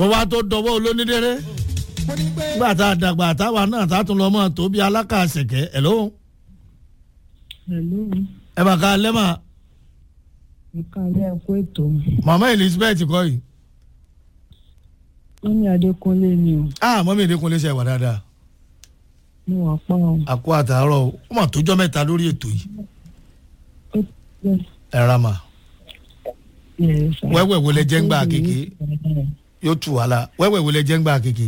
bó wá tó dọwọ́ olónídéré nígbà tá a dàgbà táwa náà tá a tún lọ mọ́ tó bí alákàṣẹ̀kẹ́ ẹ̀ lóhùn Hello, ẹ bá ká lẹ́mà ìkàlẹ̀ ẹ̀kọ́ ètò. màmá elizabeth kọ́ yìí Wọ́n ní Adékúnlé ni o. ah mọ́mí ìdínkùnlé ṣe wà dáadáa Mo wà pa o. àkó àtàárọ̀ o ó mà tójọ́ mẹ́ta lórí ètò yìí Ó ti ẹ ra mà bẹ̀rẹ̀ sá. wẹ́wẹ́ wo lẹ jẹ́ ń gbà kéke yóò tù wá la wẹ́wẹ́ wo lẹ jẹ́ ń gbà kéke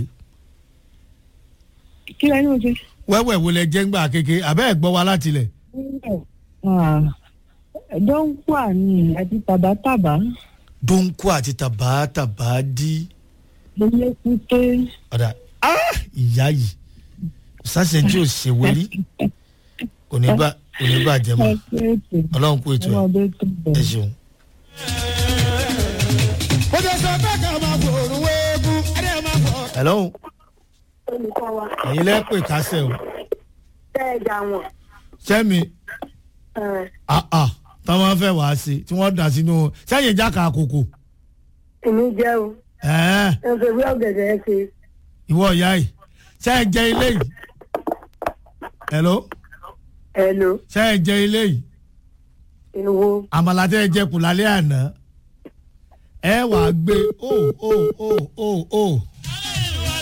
Kí lẹ́yìn o ṣe? wẹ́wẹ́ wo lẹ jẹ́ ń gbà kéke àbẹ́ ẹ̀ gbọ́ wa láti lẹ̀ Dọ́ńkùà ni àti tàbátàbá. dóńkù àti tàbátàbá dí Ilé kúté. ọ̀dà ah ìyá yìí sásẹ̀ tí ò ṣe wérí kò ní bá kò ní bá jẹ mọ́ Ẹ̀kọ́ ètò. ọlọ́run kú ètò ẹ̀ Ọmọdé tó ẹ bẹ̀. ṣeun. ó jẹ́ sọ bẹ́ẹ̀ ká máa fòrùn wéégún ẹ̀rẹ́ máa fọ̀. hello olùkọ́ wa ẹ̀yin lẹ́pẹ̀ kásẹ̀ o tẹ́ ẹ jà wọ́n sẹ́mi ah ah táwọn fẹ́ wá sí tí wọ́n dà sínú sẹ́yìn jáka àkókò èmi jẹ́ o ẹ̀ẹ́ ẹ fẹ́ wí ọ̀gẹ̀dẹ̀ ẹ ṣe ìwọ ìyá yìí sẹ́yìn jẹ ilé yìí hello ẹ lò sẹ́yìn jẹ ilé yìí èwo àmàlà tẹ́ ẹ jẹ kù lálẹ́ àná ẹ wàá gbé o o o o o